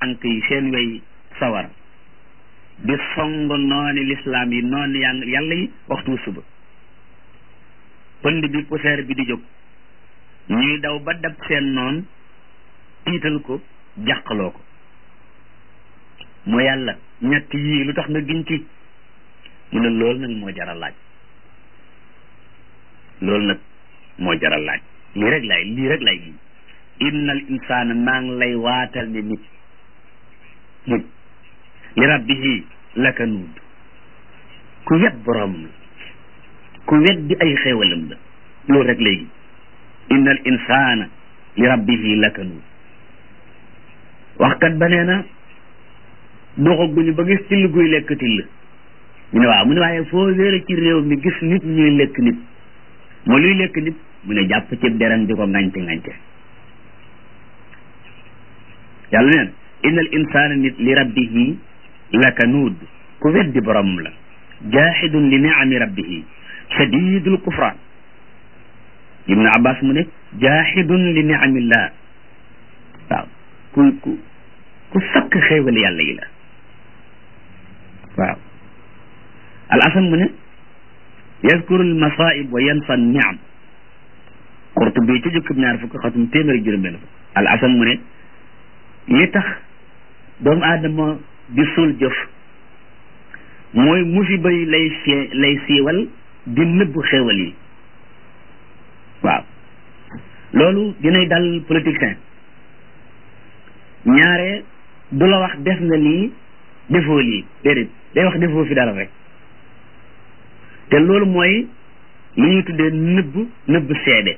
tànk yi seen wey sawar di song nooni lislaam yi nooni yàlla yi waxtu suba pënd bi poussière bi di jóg ñuy daw ba dab seen noon tiital ko jàqaloo ko moo yàlla ñett yii lu tax nga giñ ci mu ne loolu nag moo jaral laaj loolu nag moo jaral laaj lii rek lay lii rek lay giñ innal insaana maa ngi lay waatal ne nit nit li rabbihi lakanuud ku wet boroomam la ku wet di ay xéewalam la loolu rek léegi innal insaana li rabbihi lakanuud waxkat ba nee na doxaguñu ba gis till guy lekk till mu ne waaw mu ne waaye foo wéere ci réew mi gis nit ñuy lekk nit moo luy lekk nit mu ne jàpp ci deram di ko ngañte ngañte yàlla neen innal insaana nit li rabbihi lakanuud ku weddi boromam la jaaxidun li niami rabbihi shadidul kufraan ibnu abbas mu ne jaaxidun li niamillah waaw ku ku ku sakk xéewal yàlla yi la waaw al asan mu ne yazkuru al masaib wa yansa niam Qurtubi ci jukkib ñaar fukk xatum téeméer ak juróom-benn fukk al asan mu ne li tax doomu aadama di suul jëf mooy musiba yi lay see lay siiwal di nëbb xéewal yi waaw loolu dinay dal politicien ñaare du la wax def nga lii defoo lii déedéet day wax defoo fi dara rek te loolu mooy li ñuy tuddee nëbb nëbb seede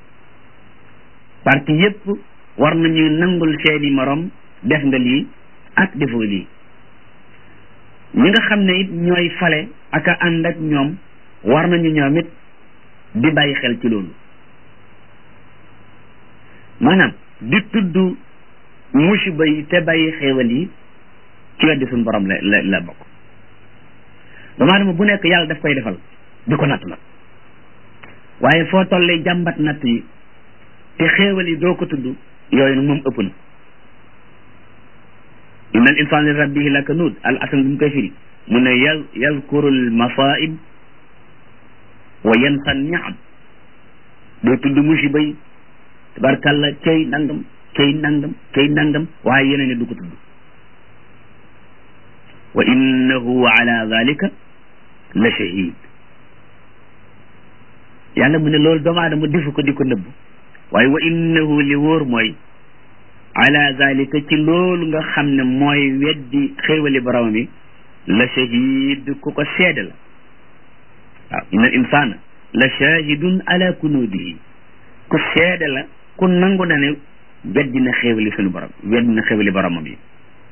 parti yépp war nañuy nangul seeni morom def nga lii ak defoo lii ñi nga xam ne it ñooy fale ak a ànd ak ñoom war nañu ñoom it di bàyyi xel ci loolu maanaam di tudd musiba yi te bàyyi xéewal yi ci weddi suñu borom la la la bokk doomu aadama bu nekk yàlla daf koy defal di ko natt nag waaye foo tollee jàmbat natt yi te xéewal yi doo ko tudd yooyu nag moom ëpp na inna al insaan li rabbihi lakanuud al asan bi mu koy firi mu ne yal yazkuru al masaib wa yansa niam doo tudd musiba yi tabarkalla cay nangam cay nangam cay nangam waaye yeneen ne du ko tudd wa innahu ala dalika la shahid yàlla mu ne loolu doomu aadama defu ko di ko nëbb waaye wa innahu li wóor mooy ala zalika ci loolu nga xam ne mooy weddi xéewali borom mi la shahid ku ko seede la waaw inna al insana la shahidun ala kunuudihi ku seede la ku nangu na ne weddi na xéewali suñu borom weddi na xéewali boromam yi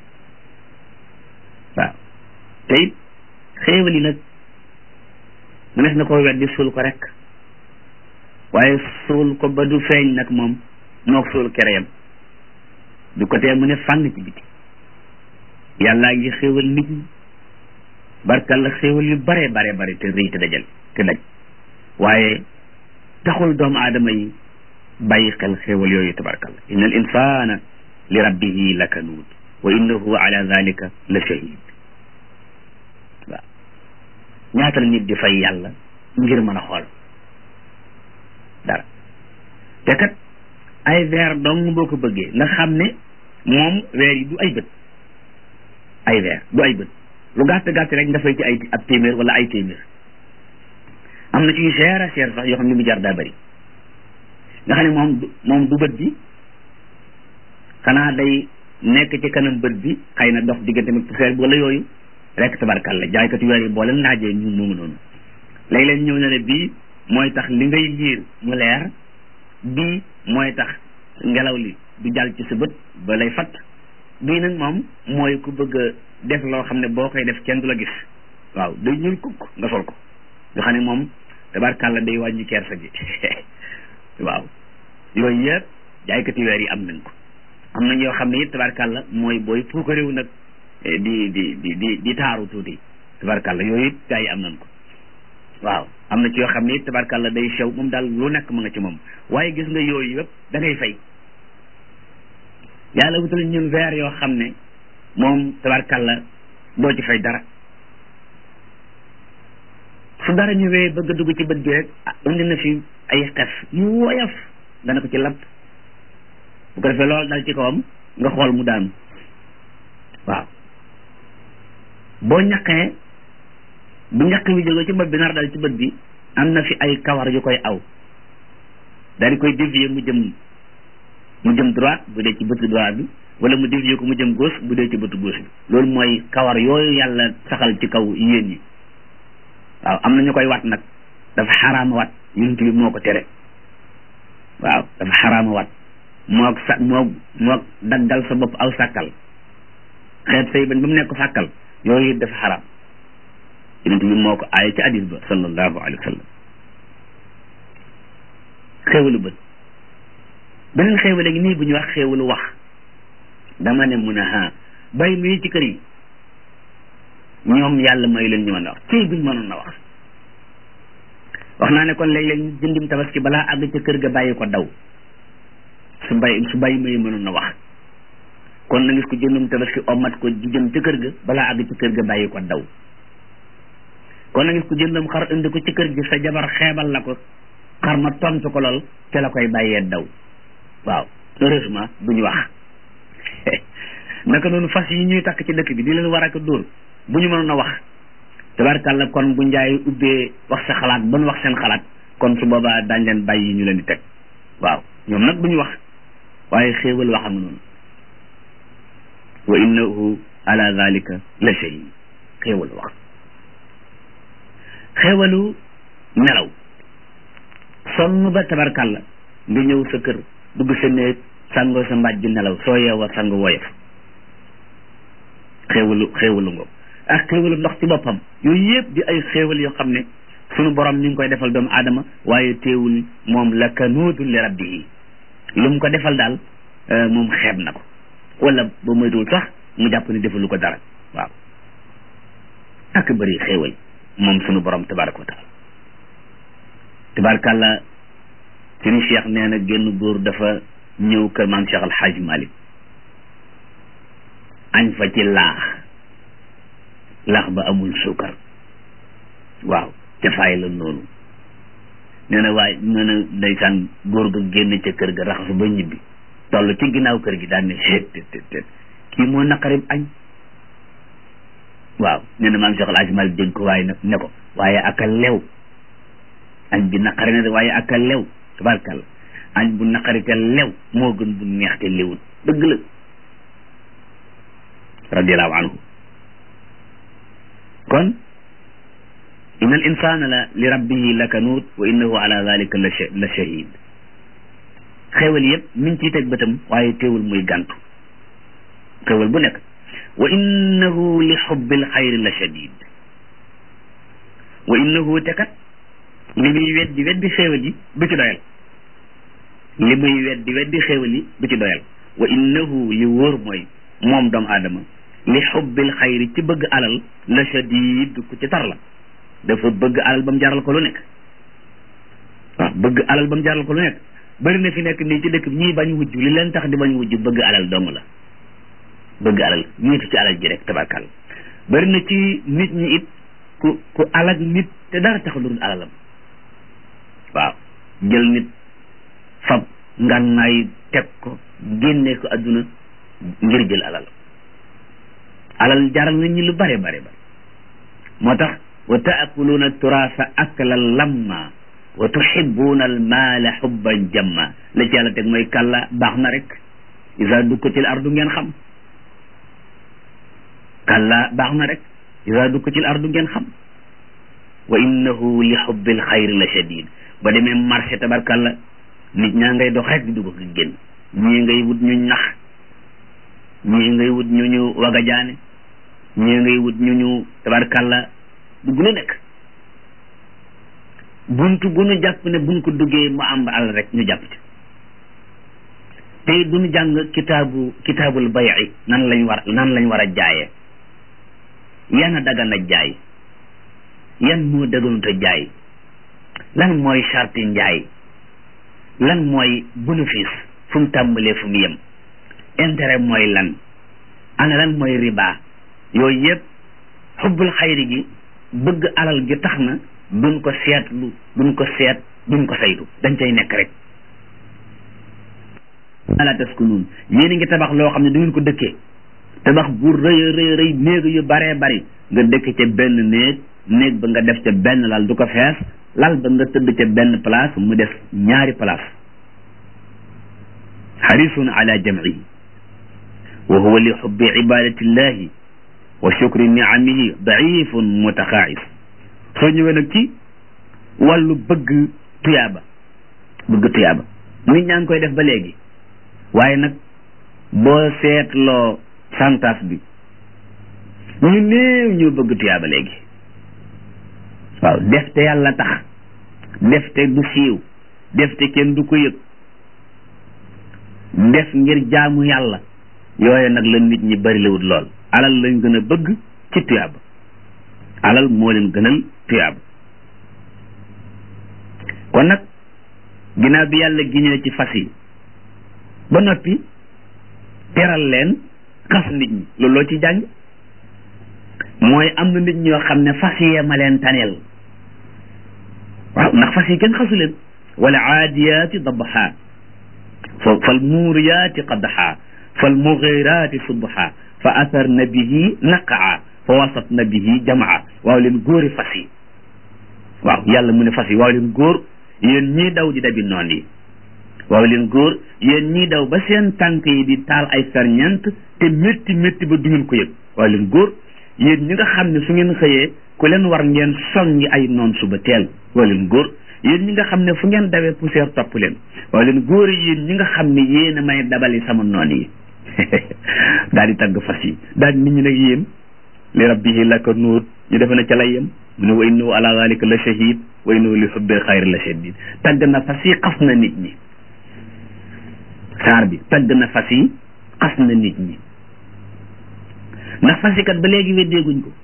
waaw te it xéewali nag mënees na koo weddi suul ko rek waaye suul ko ba du feeñ nag moom mook suul kereyam du ko tee mu ne fàng ci biti yàllaa ngi xéewal nit ñi barkal la xéewal yu bare bare bare te rëy te dajal te daj waaye taxul doomu aadama yi bàyyi xel xéewal yooyu tabarkal inna al insana li rabbihi lakanuud wa innahu ala zalika la shahid waaw ñaata la nit di fay yàlla ngir mën a xool dara te kat ay weer dong boo ko bëggee nga xam ne moom weer yi du ay bët ay weer du ay bët lu gàtt gàtt rek nga fay ci ay ab téeméer wala ay téeméer am na ci yu cher a cher sax yoo xam ne mu jar daa bëri nga xam ne moom moom du bët bi xanaa day nekk ci kanam bët bi xëy na dox diggante mag poussière bi wala yooyu rek tabarkalla jaaykatu weer yi boo leen laajee ñu moomu noonu léeg-léeg ñëw na ne bii mooy tax li ngay liir mu leer bii mooy tax ngelaw li du jàll ci sa bët ba lay fatt bii nag moom mooy ku bëgg a def loo xam ne boo koy def kenn du la gis waaw day ñuul kukk nga sol ko nga xam ne moom tabarkalla day wàññi kersa gi waaw yooyu yëpp jaaykati weer yi am nañ ko am nañ yoo xam ne it tabarkalla mooy booy puuka réew nag di di di di di taaru tuuti tabarkalla yooyu it gaa yi am nañ ko waaw am na ci yoo xam ne it tabarkalla day sew moom daal lu nekk ma nga ci moom waaye gis nga yooyu yëpp da ngay fay yàlla wutal ñun verre yoo xam ne moom tabarkalla doo ci fay dara su dara ñëwee bëgg a dugg ci bët bi rek indi na fi ay xef yu woyof dana ko ci lapp bu ko defee loolu dal ci kawam nga xool mu daanu waaw boo ñaqee bu ñaq bi jógee ci bët bi nar dal ci bët bi am na fi ay kawar yu koy aw daal di koy dévier mu jëm mu jëm droite bu dee ci bëtu droite bi wala mu dévier ko mu jëm gauche bu dee ci bëtu gauche bi loolu mooy kawar yooyu yàlla saxal ci kaw yéen ñi waaw am na ñu koy wat nag dafa xaraama wat yonent bi moo ko tere waaw dafa xaraama wat moog sa moog moog daggal sa bopp aw sàkkal xeet say bañ ba mu nekk sàkkal yooyu dafa xaraam yonent bi moo ko aaye ci hadis ba sallallahu alayhi wa sallam xéewalu bët beneen xéewale gi nii bu ñu wax xéewalu wax dama ne mun a ha bay muy ci kër yi ñoom yàlla may leen ñu mën a wax ci buñ mënoon na wax wax naa ne kon léeg-léeg ñu jëndim tabaski balaa àgg ca kër ga bàyyi ko daw su bay su bàyyi may mënoon na wax kon na ngis ko jëndum tabaski omat ko di jëm ca kër ga balaa àgg ca kër ga bàyyi ko daw kon na ngis ko jëndum xar indi ko ci kër gi sa jabar xeebal la ko xar ma tontu ko lool ca la koy bàyyee daw waaw heureusement duñu wax naka noonu fas yi ñuy takk ci dëkk bi di leen war ak dóor bu ñu mënoon a wax tabarkàlla kon bu njaay ubbee wax sa xalaat ban wax seen xalaat kon su boobaa daañ leen bàyyi ñu leen di teg waaw ñoom nag duñu wax waaye xéewal wax am noonu wa innahu ala zalika la shahid xéewalu wax xéewalu nelaw sonn ba tabarkàlla nga ñëw sa kër dugg sa néeg sàngoo sa mbaaj ju nelaw soo yeewa sang woyof xéewalu xéewalu ngo ak xéewalu ndox ci boppam yooyu yëpp di ay xéewal yoo xam ne sunu borom ni ngi koy defal doomu aadama waaye teewul moom la kanuutu li rabbihi lu mu ko defal daal moom xeeb na ko wala ba moytuwul sax mu jàpp ne defalu ko dara waaw ak bëri xéewal moom sunu borom tabaraka wa taala tabarakàllah suñu cheikh nee na génn góor dafa ñëw kër maam cheikh alxaaj malik añ fa ci laax laax ba amul suukar waaw jafaay la noonu nee na waaye nee na ndeysaan góor ga génn ca kër ga raxasu ba ñibbi toll ci ginnaaw kër gi daan ne xeet tet tet kii moo naqarib añ waaw nee na maam cheikh alxaaj malik dégg ko waaye nag ne ko waaye aka lew añ bi naqari na de waaye aka lew tabarkàlla añ bu naqari te lew moo gën bu neex te lewul dëgg la radiallahu anhu kon inna al insana la li rabbihi la kanuut wa innahu ala dalika la la shahid xéewal yëpp mi ngi ciy teg bëtam waaye teewul muy gàntu xéewal bu nekk wa innahu li xubbil xayri la shadid wa innahu te kat li muy weddi weddi xéewal yi du ci doyal li muy weddi weddi xéewal yi du ci doyal wa innahu li wóor mooy moom doomu aadama li xubbil xayri ci bëgg alal la shadid ku ci tar la dafa bëgg alal ba mu jaral ko lu nekk waaw bëgg alal ba mu jaral ko lu nekk bëri na fi nekk nii ci dëkk bi ñii bañ wujj li leen tax di bañ wujj bëgg alal dong la bëgg alal ñiitu ci alal ji rek tabarkal bëri na ci nit ñi it ku ku alal nit te dara tax lu dul alalam waaw jël nit fab ngànnaay teg ko génne ko adduna ngir jël alal alal jaral na ñi lu bare bare bare moo tax wa taakuluuna turaasa aklan lamma wa tuhibuuna al maala xubban jamma la ci yàlla teg mooy kàlla baax na rek isa dukkatil ardu ngeen xam kàlla baax na rek isa dukkatil ardu ngeen xam wa innahu li xubbil xayri la shadid ba demee marché tabarkàlla nit ñaa ngay dox rek di dugg ko génn ñii ngay wut ñu nax ñii ngay wut ñu ñu wagajaane ñii ngay wut ñu ñu tabarkàlla dugg lu nekk buntu bu nu jàpp ne buñ ko duggee mu am àll rek ñu jàpp ci tey duñu jàng kitaabu kitaabul bayi nan lañ war nan lañ war a jaayee yan a dagan a jaay yan moo daganut a jaay lan mooy charte njaay lan mooy bénéfice fu mu tàmbalee fu mu yem intérêt mooy lan ana lan mooy riba yooyu yëpp xubbul xayri gi bëgg alal gi tax na duñ ko seetlu duñ ko seet duñ ko saytu dañ cay nekk rek ala taskunun yéen a ngi tabax loo xam ne du ngeen ko dëkkee tabax bu rëy rëy rëy néeg yu baree bari nga dëkk ca benn néeg néeg ba nga def ca benn lal du ko fees lal ba nga tëdd ca benn place mu def ñaari place xarisun ala jamcihi wa huwa li xubbi ibadati llahi wa shukri niamihi daifun mutaxaais soo ñëwee nag ci wàllu bëgg tuyaaba bëgg tuyaaba nit ñaa ngi koy def ba léegi waaye nag boo seetloo santas bi ñu néew ñoo bëgg tuyaaba léegi waaw def te yàlla tax def te du siiw def te kenn du ko yëg def ngir jaamu yàlla yooyu nag la nit ñi bari lawut lool alal lañ gën a bëgg ci tuyaaba alal moo leen gënal tuyaaba kon nag ginnaaw bi yàlla giñee ci fas yi ba noppi teral leen xas nit ñi loolu loo ci jàng mooy am na nit ñoo xam ne fas yee ma leen taneel waaw ndax fas yi kenn xasu leen wala aadiyaati dabaxa fa fal muuriyaati qadaxa fal mugiraati subha fa asarna bihi naqaa fa wasatna bihi jamaa waaw leen góori fas yi waaw yàlla mu ne fas yi waaw leen góor yéen ñii daw di dabi noon yi waaw leen góor yéen ñii daw ba seen tànk yi di taal ay ferñeent te métti métti ba du ngeen ko yëg waaw leen góor yéen ñi nga xam ne su ngeen xëyee ku leen war ngeen songi ay noon suba teel waaw leen góor yéen ñi nga xam ne fu ngeen dawee poussière topp leen waaw leen góor yéen ñi nga xam ne yéen a may dabali sama noon yi daal di tagg fas yi daal nit ñi nag yéen li rabbihi laka nuur ñu defe na ca lay yem mu ne wa innahu ala zalika la shahid wa innahu li hubbil xayri la shadid tagg na fas yi xas na nit ñi saar bi tagg na fas yi xas na nit ñi ndax fas yi kat ba léegi weddeeguñ ko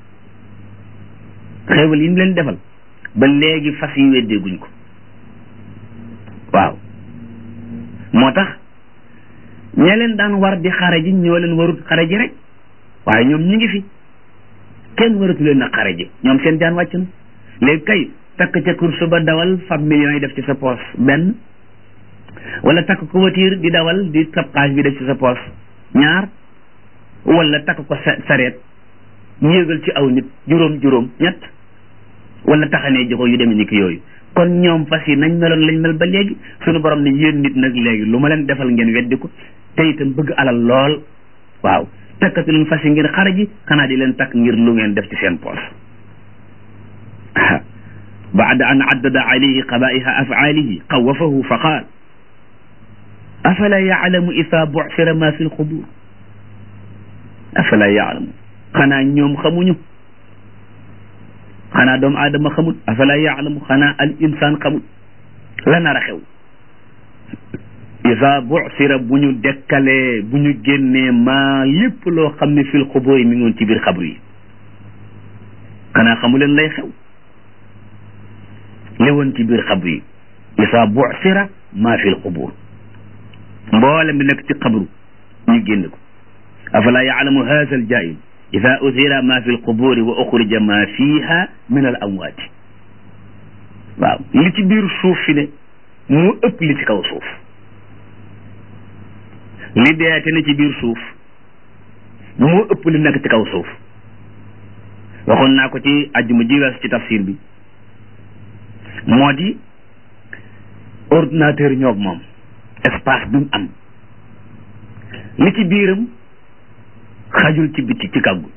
xéewal yi mu leen defal ba léegi fas yi weddeeguñ ko waaw moo tax ñee leen daan war di xare ji ñoo leen warut xare ji rek waaye ñoom ñi ngi fi kenn waratu leen a xare ji ñoom seen jaan wàcc na léegi kay takk ca course ba dawal fab millions yi def ci sa poos benn wala takk ko voiture di dawal di sab xaas bi def ci sa poos ñaar wala takk ko sareet yéegal ci aw nit juróom juróom ñett wala taxanee joxo yu demee ni ki yooyu kon ñoom fas yi nañ meloon lañ mel ba léegi suñu borom ne yéen nit nag léegi lu ma leen defal ngeen weddi ko te itam bëgg alal lool waaw takkatu leen fas yi ngir xara ji xanaa di leen takk ngir lu ngeen def ci seen poos baada an addada alayhi qabaiha afaalihi xawafahu fa qaal afala yaalamu ida bucira ma fi lxubur afala yaalamu xanaa ñoom xamuñu xanaa doomu aadama xamul afala yaalamu xanaa al insaan xamul la nar a xew isa bucira bu ñu dekkalee bu ñu génnee maa lépp loo xam ne fil xubóor yi mi ngi woon ci biir xabru yi xanaa xamuleen lay xew li woon ci biir xabru yi isa bucira maa fil xubóor mboolem bi nekk ci xabru ñu génne ko afala yaalamu haza al jaahil ida usira ma fi lquburi wa uxrija ma fiha min al amwaati waaw li ci biir suuf fi ne mu ëpp li ci kaw suuf li deete ne ci biir suuf moo ëpp li nekk ci kaw suuf waxoon naa ko ci ajjuma ji wees ci tafsir bi moo di ordinateur ñoog moom espace bi mu am li ci biiram xajul ci biti ci kàggu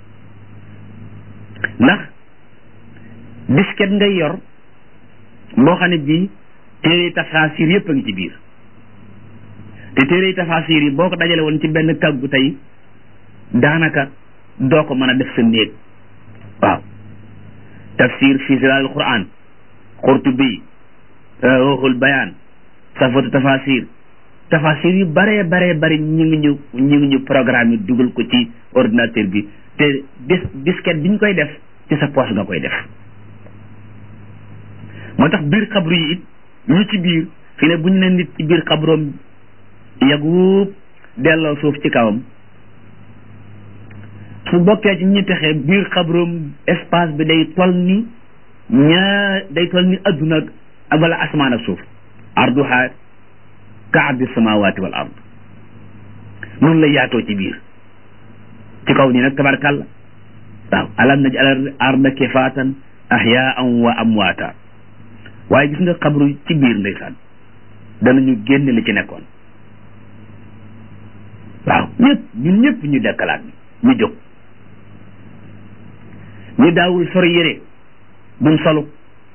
ndax disket ngay yor boo xam ne bii téere tafaasir yépp a ngi ci biir te téere tafaasir yi boo ko dajale woon ci benn kàggu tey daanaka doo ko mën a def sa néeg waaw tafsir fi zilaal quran qurtubi ruuxul bayaan safatu tafasir tafasir yu bare bare bari ñu ngi ñu ñu ngi ñu programme yi dugal ko ci ordinateur bi te dis disquette bi ñu koy def ci sa poche nga koy def moo tax biir xabru yi it ñu ci biir fi ne bu ñu ne nit ci biir xabroom yaguub delloo suuf ci kawam su bokkee ci ñi texe biir xabroom espace bi day tol ni ñaar day tol ni adduna ak wala asmaan ak suuf arduha ka ardi samawati wal ard noonu la yaatoo ci biir ci kaw nii nag tabarkàlla waaw alam naj al arda kifaatan ahyaan wa amwaata waaye gis nga xabru ci biir ndeysaan danañu génn li ci nekkoon waaw ñëpp ñun ñëpp ñu dekkalaat ñu jóg ñu daawul sori yére duñ solu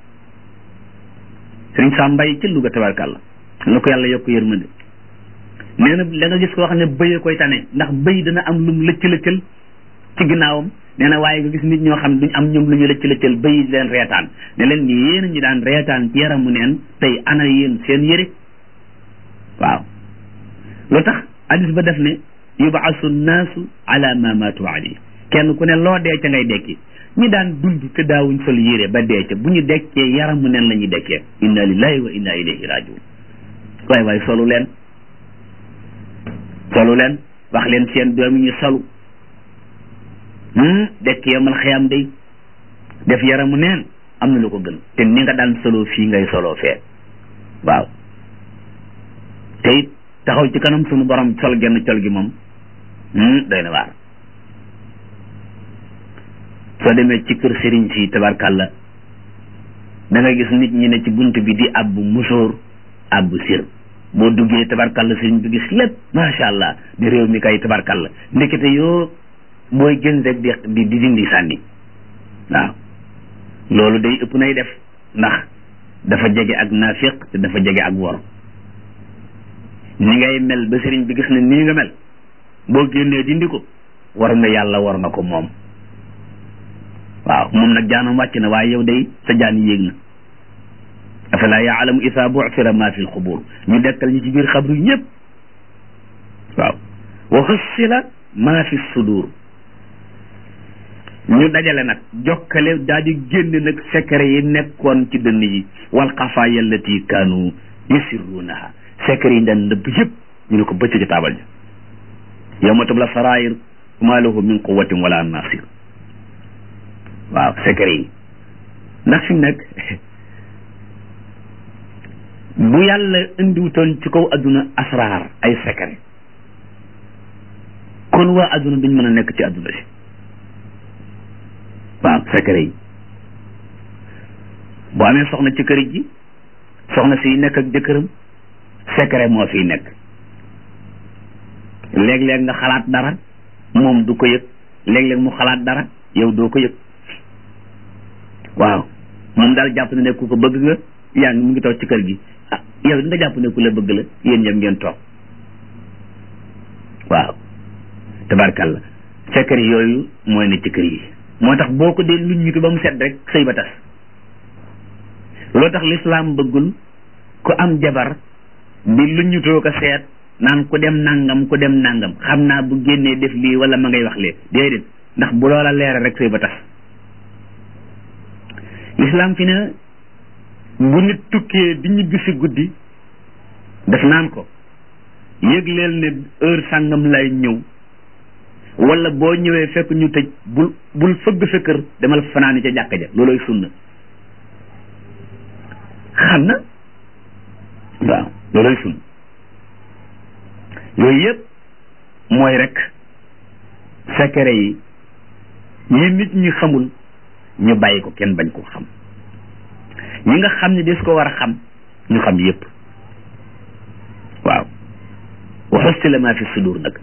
sëriñ Sam Mbay ci Louga tabarkàlla na ko yàlla yokk yërmande nee na da nga gis koo xam ne bëyee koy tane ndax bëy dana am lum lëcc lëccal ci ginnaawam nee na waaye nga gis nit ñoo xam ne duñ am ñoom lu ñu lëcc lëccal bëy di leen reetaan ne leen ñi yéen ñu daan reetaan ci yaramu neen tey ana yéen seen yére waaw lu tax hadis ba def ne yubaasu naasu ala ma maatu ali kenn ku ne loo dee ca ngay dekki ñi daan dund te daawuñ sol yére ba dee ca bu ñu dekkee yaramu neen la ñuy dekkee inna lillahi wa inna ilayhi rajiun waay waay solu leen solu leen wax leen seen doom yi ñu solu dekk yomal xiyam day def yaramu neen am na lu ko gën te ni nga daan solo fii ngay solo fee waaw te it taxaw ci kanam sunu borom sol genn col gi moom doy na waar soo demee ci kër sëriñ si tabarkàlla da nga gis nit ñi ne ci bunt bi di abbu musóor abbu sir boo duggee tabarkàlla sëriñ bi gis lépp macha allah di réew mi kay tabarkàlla ndekete yoo booy gën rek di di di dindi sànni waaw loolu day ëpp nay def ndax dafa jege ak naafiq te dafa jege ak wor ni ngay mel ba sëriñ bi gis ne nii nga mel boo génnee dindi ko war nga yàlla war nga ko moom waaw moom nag jaanam wàcc na waaye yow day sa jaan yéeg na afala yaalamu isa bu'thira ma fi lxubur ñu dekkal ñi ci biir xabru ñëpp waaw wa xussila ma fi sudur ñu dajale nag jokkale daal di génn nag secret yi nekkoon ci dënn yi wal xafaaya allati kaanu yusirrunaha secret yi daan nëbb yëpp ñu ne ko bëcc ci taabal ja yawma tubla sarair ma lahu min quwatin wala nasir waaw secret yi ndax fi mu nekk bu yàlla indiwutoon ci kaw adduna asraar ay secret kon waa adduna duñ mën a nekk ci adduna si waaw secret yi boo amee soxna ci kër gi soxna si nekk ak jëkkëram secret moo fiy nekk léeg-léeg nga xalaat dara moom du ko yëg léeg-léeg mu xalaat dara yow doo ko yëg waaw moom daal jàpp na ne ku ko bëgg nga yaa ngi mu ngi toog ci kër gi ah yow nga jàpp ne ku la bëgg la yéen ñëpp ngeen toog waaw tabarkalla secret yooyu mooy ne ci kër yi moo tax boo ko dee luñ ñitu ba mu set rek sëy ba tas loo tax lislaam bëggul ku am jabar di luñ ñitoo ko seet naan ku dem nangam ku dem nangam xam naa bu génnee def lii wala ma ngay wax lee déedéet ndax bu loola leeral rek sëy ba tas lislaam fi ne bu nit tukkee di ñibbi si guddi def naan ko yëgleel ne heure sàngam lay ñëw wala boo ñëwee fekk ñu tëj bul bul fëgg sa kër demal fanaani ca jàkka ja looloy sunna xam na waaw looloy sunna yooyu yëpp mooy rek secret yi yi nit ñi xamul ñu bàyyi ko kenn bañ ko xam ñi nga xam ne des ko war a xam ñu xam yëpp waaw waxusti la maa fi sudur nag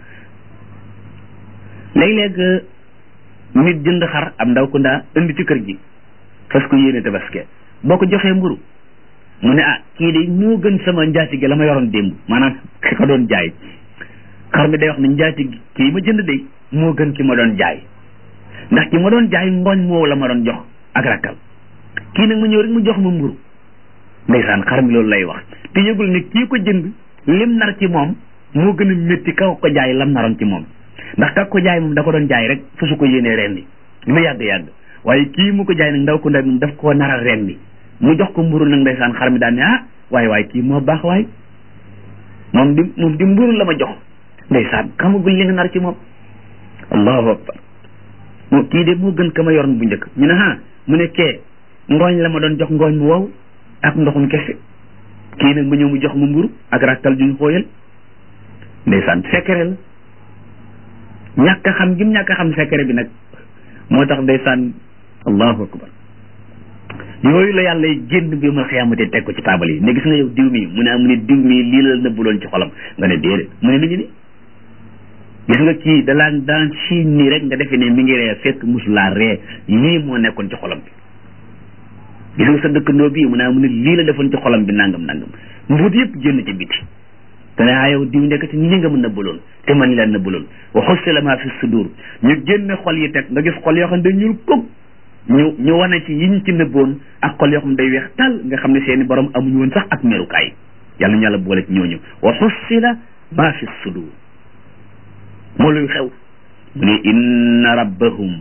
léeg-léeg nit jënd xar am ndaw ku ndaa indi ci kër gi fas ko yéene tabaske boo ko joxee mburu mu ne ah kii de moo gën sama njaati gi la ma yoroon démb maanaam ki ko doon jaay xar mi day wax ne njaati gi kii ma jënd de moo gën ki ma doon jaay ndax ki ma doon jaay ngooñ moo la ma doon jox ak rakkal kii nag ma ñëw rek mu jox ma mburu ndeysaan xar mi loolu lay wax te yëgul ne kii ko jënd lim nar ci moom moo gën a métti kaw ko jaay lam naroon ci moom ndax kak ko jaay moom da ko doon jaay rek fa su ko yéenee ren ni lu yàgg-yàgg waaye kii mu ko jaay nag ndaw ko ndaw moom daf koo naral ren ni mu jox ko mburu nag ndeysaan xar mi daan ne ah waaye waaye kii moo baax waay moom di moom di mburu la ma jox ndeysaan xamagul li nga nar ci moom allahu akbar moo kii de moo gën ka ma yoroon bu njëkk ñu ne ah mu ne kee ngooñ la ma doon jox ngooñ mu wow ak ndoxum kese kii nag ma ñëw mu jox ma mburu ak rakkal juñ xooyal ndeysaan secret la ñàkk a xam gim ñàkk a xam secret bi nag moo tax ndeysaan allahu akbar yooyu la yàlla génn bi ma xiyaamate teg ko ci taabal yi ne gis nga yow diw mi mu ne mu ne diw mi lii la nëbbuloon ci xolam nga ne déedéet mu ne mi ngi ni gis nga kii dalaan daan siin nii rek nga defee ne mi ngi ree fekk musulaa ree lii moo nekkoon ci xolam bi gis nga sa dëkkandoo bii mu ne mu ne lii la defoon ci xolam bi nangam nangam mbuut yëpp génn ci biti te ne ah yow diw nekk ci lii nga mën nëbbaloon te man leen nëbbaloon wa xussila maa fi sudur ñu génne xol yi teg nga gis xol yoo xam ne day ñuul kuk ñu ñu wane ci yiñ ci nëbboon ak xol yoo xam ne day weex tal nga xam ne seeni borom amuñu woon sax ak merukaay yàlla ñu yàlla boole ci ñooñu wa xussila maa fi sudur moo luy xew mu ne inna rabbahum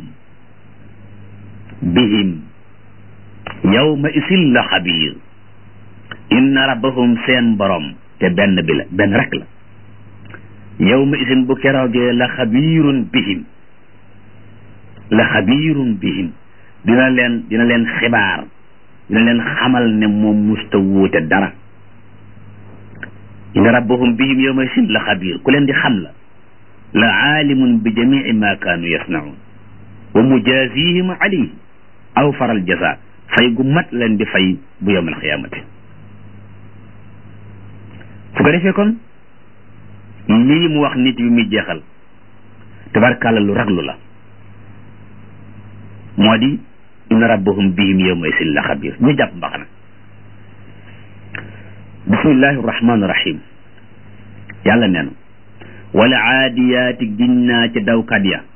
bihim yawma isil la xabiir inna rabbahum seen borom te benn bi la benn rek la yawma isin bu keroogee la xabiirun bihim la xabiirun bihim dina leen dina leen xibaar dina leen xamal ne moom musta wuute dara inna rabbahum bihim yawma isin la xabiir ku leen di xam la la aalimun bi jamii ma kaanu yasnaun wa mujaazihim alayhi aw faral jaza fay gu mat leen di fay bu yawmal xiyaamati su ko defee kon lii mu wax nit bi muy jeexal tabarkàlla lu raglu la moo di inna rabbahum bihim yawma isin la xabir ñu jàpp mbaxana bismillahi rahmaani rahim yàlla nee na wala aadiyaati giñ naa ca dawkat ya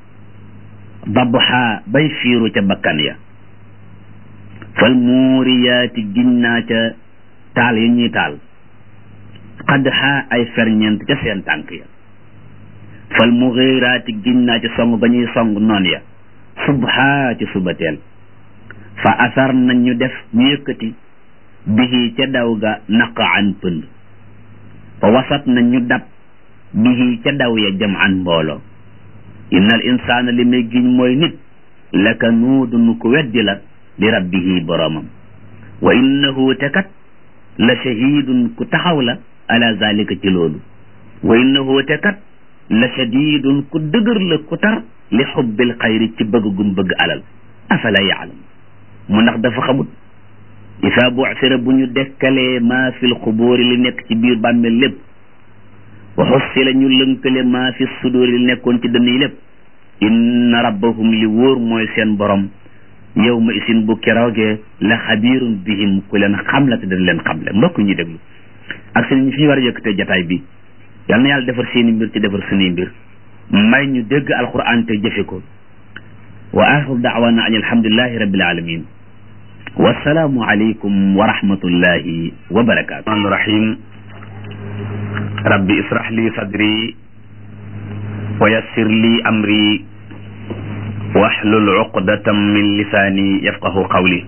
dabxa bay fiiru ca bakkan ya fal muuriyaati giñ naa ca taal yi ñuy taal xadxa ay ferñeent ca seen tànk ya fal muxiiraati giñ naa ca song ba ñuy song noon ya subha ci subateel fa asar nañ ñu def ñu yëkkati bihi ca daw ga naqaan pënd fa wasat nañ ñu dab bihi ca daw ya jam an mbooloo innal insaana li may giñ mooy nit laka nuudun ku weddi la li rabbihi boroomam wa innahu te kat la shahidun ku taxaw la ala zalika ci loolu wa innahu te kat la shadidun ku dëgër la ku tar li xubbil xayri ci bëgg gum bëgg alal afala yaalam mu ndax dafa xamut isa bu'sira bu ñu dekkalee maa fil xubóori li nekk ci biir bàmmeel lépp wa xussila ñu lënkale maa fi sudóori li nekkoon ci dënn yi lépp inna rabbahum li wóor mooy seen borom yow ma isin bu keroogee la xabiirun bihim ku leen xam la te dañ leen xamle mbokk ñu déglu ak seen ñi fi ñu war a yëkkatee jataay bi yal na yàlla defar seeni mbir ci defar suñuy mbir may ñu dégg alquran te jëfe ko wa axiru daawana an alhamdulillahi rabbil alamin wasalaamu aleykum wa rahmatullahi wa barakaatu rahmaan rahim rabbi israh li sadri wa yassir li amri wahlul uqdatam min lisaani yafqahu qawli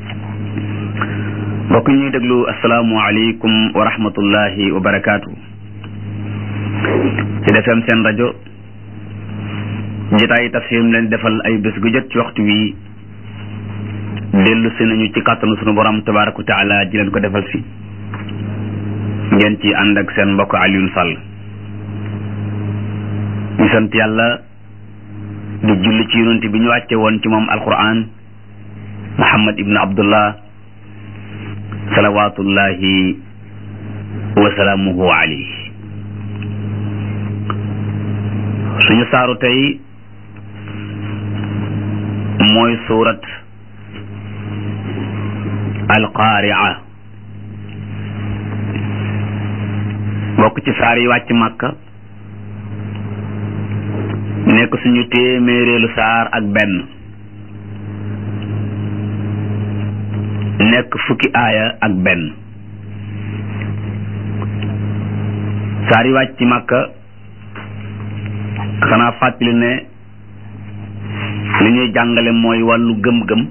mbokk ñuy déglu asalaamu aleykum wa rahmatullahi wa barakaatu ci defem seen rajo njitaayi tafsir leen defal ay bés gu jot ci waxtu wi dellu si nañu ci kàttanu sunu borom tabaraka wa taala ji leen ko defal si ngeen ci ànd ak seen mbokk Alioune Sall ñu sant yàlla di julli ci yonent bi ñu wàcce woon ci moom alquran Muhammad ibn Abdullah salawatullahi wa salaamuhu alayhi suñu saaru tey mooy suurat alqaaria bokk ci saar yi wàcc màkka nekk suñu téeméereelu saar ak benn nekk fukki aaya ak benn saar yi wàcc màkka xanaa fàttali ne li ñuy jàngale mooy wàllu gëm-gëm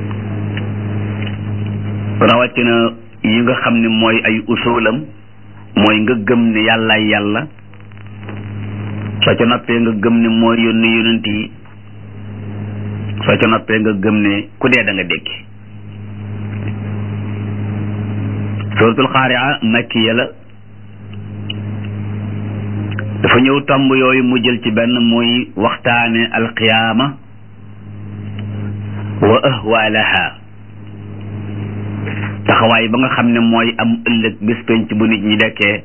rawatina yi nga xam ne mooy ay usulam mooy nga gëm ne yàllaay yàlla soo ca noppee nga gëm ne mooy yónni yonent yi soo ca noppee nga gëm ne ku dee da nga dékki suratul xaaria makkiya la dafa ñëw tomb yooyu mu jël ci benn muy waxtaane alqiyaama wa ahwaalaha taxawaay ba nga xam ne mooy am ëllëg bis penc bu nit ñi dekkee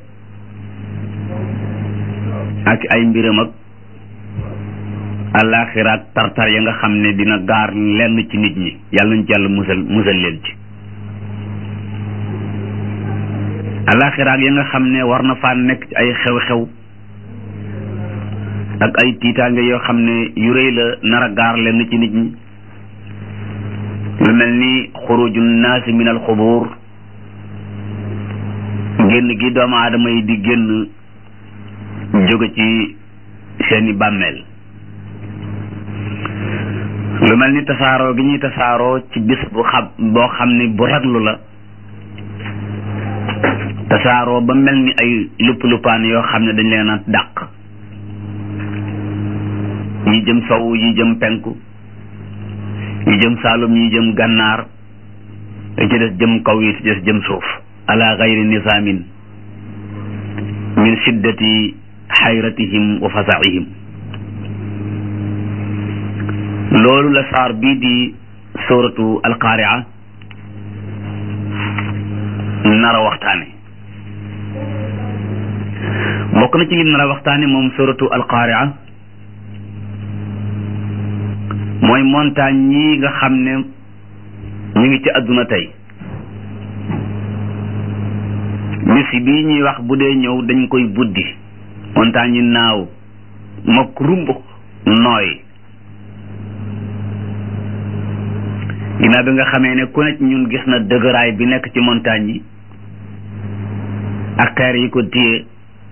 ak ay mbiram ak àllaaxira ak tartar ya nga xam ne dina gaar lenn ci nit ñi yàlla nañ ci yàlla musal musal leen ci àllaaxira ak ya nga xam ne war na faa nekk ci ay xew-xew ak ay tiitaange yoo xam ne yu rëy la nar a gaar lenn ci nit ñi lu mel ni xuruju naasi min al xubuur génn gi doomu aadama yi di génn jóge ci seeni bàmmeel lu mel ni tasaaroo gi ñuy tasaaroo ci bis bu xam boo xam ne bu raglu la tasaaroo ba mel ni ay lupp luppaan yoo xam ne dañ leen a dàq yi jëm sow yi jëm penku yi jëm saalum yi jëm gànnaar yi ci des jëm kaw yi ci des jëm suuf ala gayri nisaamin min shiddati xayratihim wa fasaihim loolu la saar bii di suratu alqaaria nar a waxtaane bokk na ci lim nar a waxtaane moom suratu alqaaria mooy montagne yi nga xam ne ñu ngi ci àdduna tey bis bii ñuy wax bu dee ñëw dañ koy buddi montagne yi naaw mokk rumb nooy ginnaaw bi nga xamee ne ku nekk ñun gis na dëgëraay bi nekk ci montagne yi ak xeer yi ko téye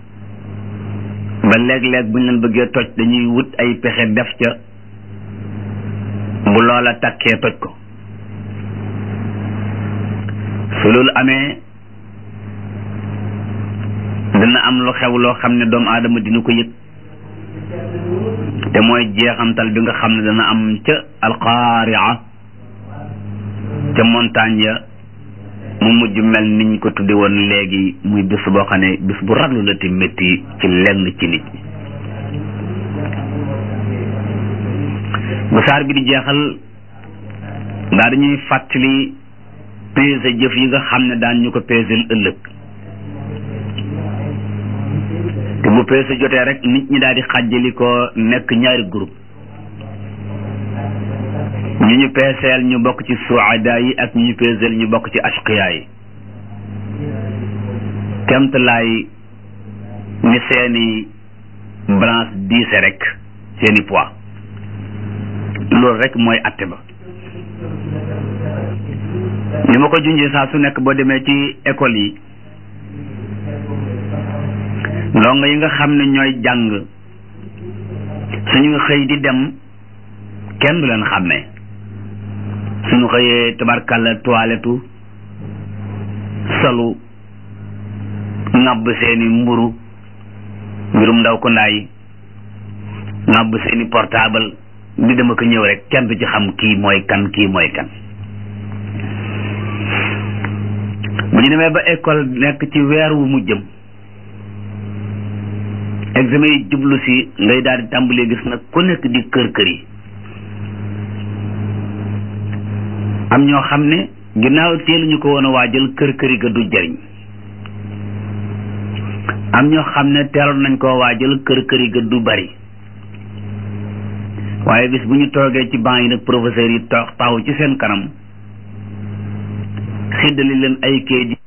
ba léeg-léeg bu ñu leen bëggee toj dañuy wut ay pexe def ca bu loola takkee toj ko su loolu amee dina am lu xew loo xam ne doomu aadama dina ko yëg te mooy jeexantal bi nga xam ne dana am ca alqaaria ca montagne ya mu mujj mel niñ ko tudde woon léegi muy bis boo xam ne bis bu raglu la te métti ci lenn ci nit ñi bu saar bi di jeexal daa dañuy fàttali peese jëf yi nga xam ne daan ñu ko peesel ëllëg te bu peese jotee rek nit ñi daal di xàjjali ko nekk ñaari groupe ñu ñu peeseel ñu bokk ci suada yi ak ñu ñu peeseel ñu bokk ci ashqiya yi kemtalaay ni seeni balance diise rek seeni poids loolu rek mooy atte ba ni ma ko junjee saa su nekk boo demee ci école yi ndongo yi nga xam ne ñooy jàng suñu xëy di dem kenn du leen xàmmee suñu xëyee tabarkalla toilettu solu ŋàbb seeni mburu mbirum ndaw ko ndaay ŋàbb seeni portable di dama ko ñëw rek kenn du ci xam kii mooy kan kii mooy kan bu ñu demee ba école nekk ci weer wu mu jëm examen yi jublu si ngay daal di tàmbalee gis nag ku nekk di kër kër yi am ñoo xam ne ginnaaw teeluñu ko woon a waajal kër kër yi ga du jariñ am ñoo xam ne teeloon nañ koo waajal kër kër yi ga du bari waaye bis bu ñu toogee ci banc yi nag professeurs yi toog taxaw ci seen kanam xiddali leen ay kayit